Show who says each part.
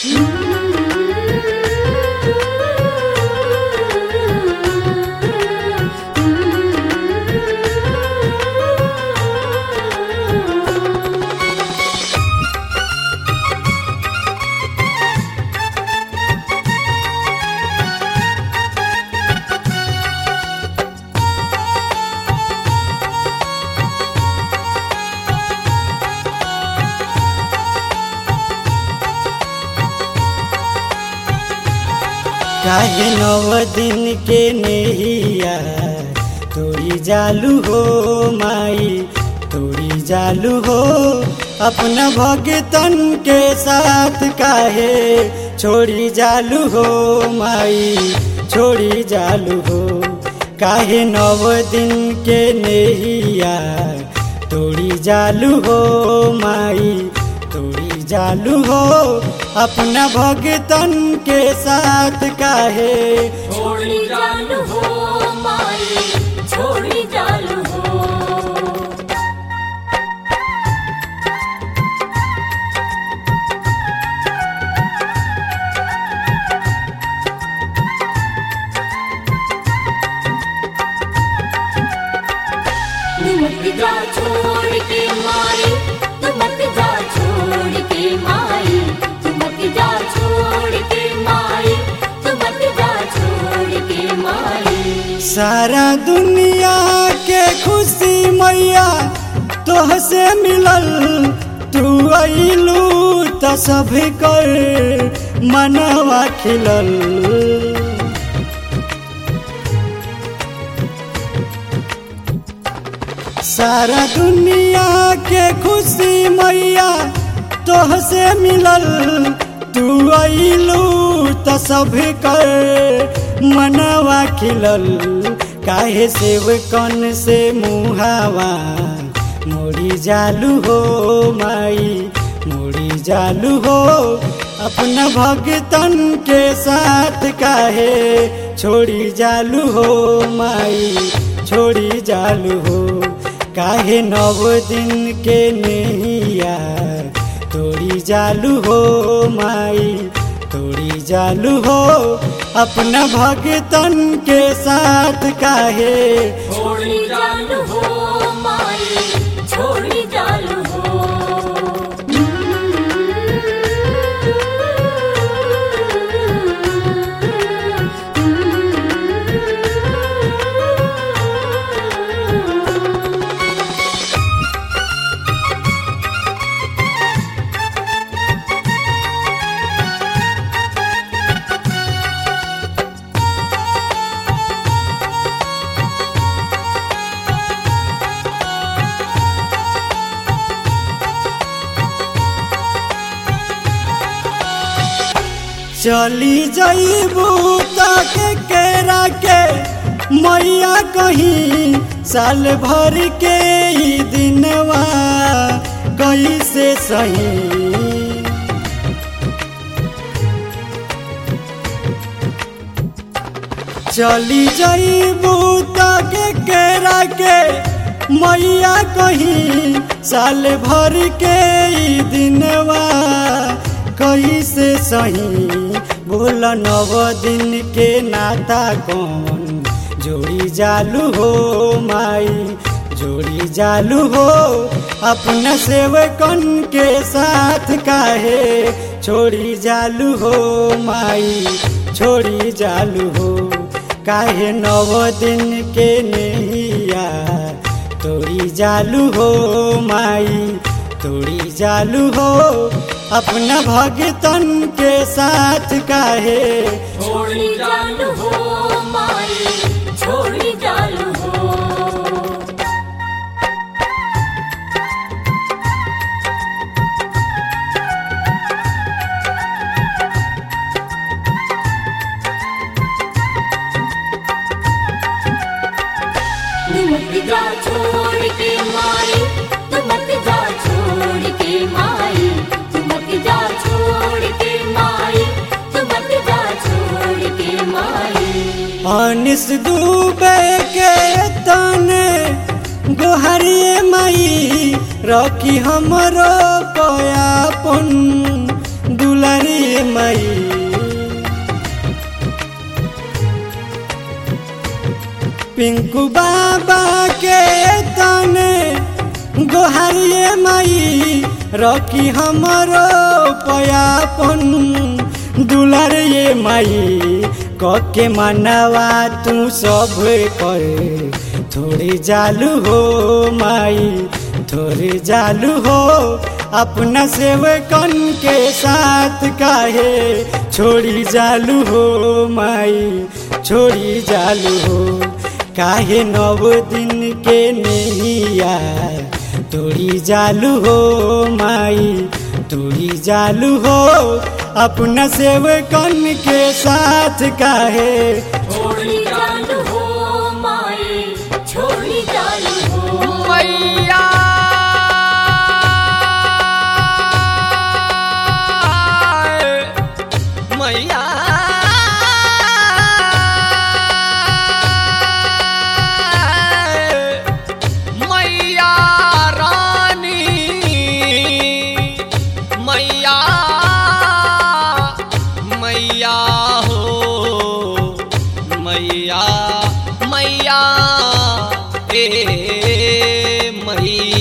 Speaker 1: काहे नव दिन के नेहिया तोरी जालू हो माई तोरी जालू हो अपना भगतन के साथ काहे छोड़ी जालू हो माई छोड़ी जालू हो काहे नव दिन के नेहिया तोरी जालू हो माई तोरी जालू हो अपना भगतन के साथ काहे
Speaker 2: छोड़ी जालू हो माई छोड़ी जालू हो मत जा छोड़ के माई तू मत जा छोड़ के माई तू मत जा छोड़ के माई तू मत जा छोड़ के माई
Speaker 1: सारा दुनिया के खुशी मैया तोह से मिलल तू अइलू त सब कर मनवा खिलल सारा दुनिया के खुशी मैया तोह से मिलल तू अइलू त सब कर मनवा खिलल काहे सेवकन से मुहावा मोड़ी जालू हो माई मोड़ी जालू हो अपना भगतन के साथ काहे छोड़ी जालू हो माई छोड़ी जालू हो काहे नव दिन के नैया तोड़ी जालू हो माई तोड़ी जालू हो अपना भगतन के साथ काहे
Speaker 2: छोड़ी जालू हो माई छोड़ी जालू हो
Speaker 1: चली जईबू तक केरा के मैया कहीं साल भर के ही दिनवा कैसे सही चली जईबू तक केरा के मैया कहीं साल भर के ही दिनवा कैसे सही बोल नव दिन के नाता कौन जोड़ी जालू हो माई जोड़ी जालू हो अपना सेवकन के साथ काहे छोड़ी जालू हो माई छोड़ी जालू हो काहे नव दिन के नैया तोड़ी जालू हो माई तोड़ी जालू हो अपना भगतन के साथ काहे
Speaker 2: छोड़ी जालू हो माई छोड़ी जालू हो मत जा छोड़ के माई तू मत जा छोड़ के माई तू मत जा छोड़ के माई तू मत जा छोड़ के माई
Speaker 1: अनिस डूबे के तने गोहरिए माई रखी हमरो पयापन दुलारी पिंकू बाबा के तने गोहारिए माई रखी हमरो पयापन दुलार ये माई कके मनवा तू सब कर थोड़ी जालू हो माई थोड़ी जालू हो अपना सेवकन के साथ काहे छोड़ी जालू हो माई छोड़ी जालू हो काहे नव दिन के नैया तोड़ी जालू हो माई तोड़ी जालू हो अपना सेवकन के साथ काहे
Speaker 2: छोड़ी चालू हो माई छोड़ी चालू हो
Speaker 3: मैया मैया मैया रानी मैया मैया हो मैया मैया ए मैया